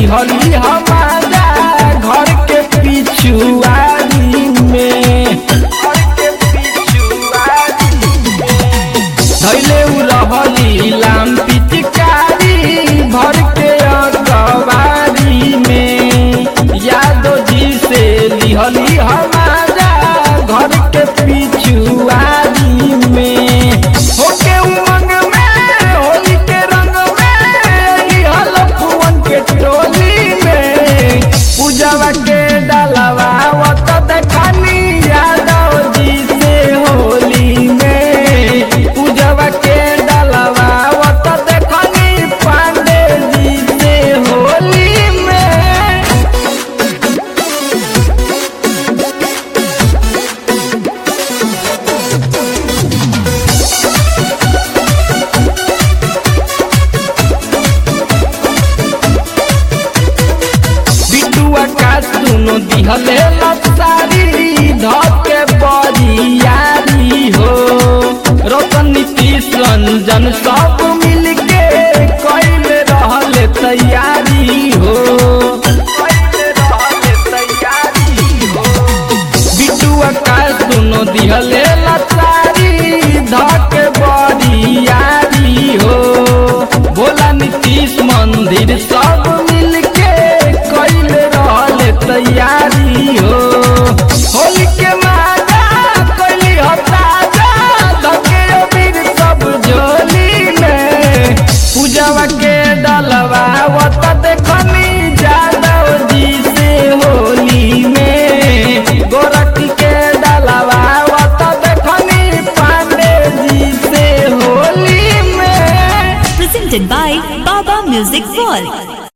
लिहली हमारा घर के पिछुआरी में धैले उ रहली लाम पिचकारी भर के अगवारी में यादो जी से लिहली हमारा घर के पिछुआरी में होके उमंग में होली के रंग में लिहल फुवन के टोली में पूजवा के डालवा वत देखनी यादव जी से होली में पूजवा के डालवा वत देखनी पांडे जी से होली में बिटुआ का सुनो दिहले लपसारी धके बरियारी हो रतन नीतीश रंजन सब मिलके कैले रहले तैयारी हो कैले रहले तैयारी हो बिटुआ का सुनो दिहले लपसारी धके बरियारी हो भोला नीतीश मंदिर सब मिलके कैले रहले तैयारी हो होली के माला कैली हो ताजा धके अबीर सब झोली में पूजवा के डलवा वत देखनी जादव जी से होली में गोरखी के डलवा वत देखनी पांडे जी से होली में Presented by Baba Music World.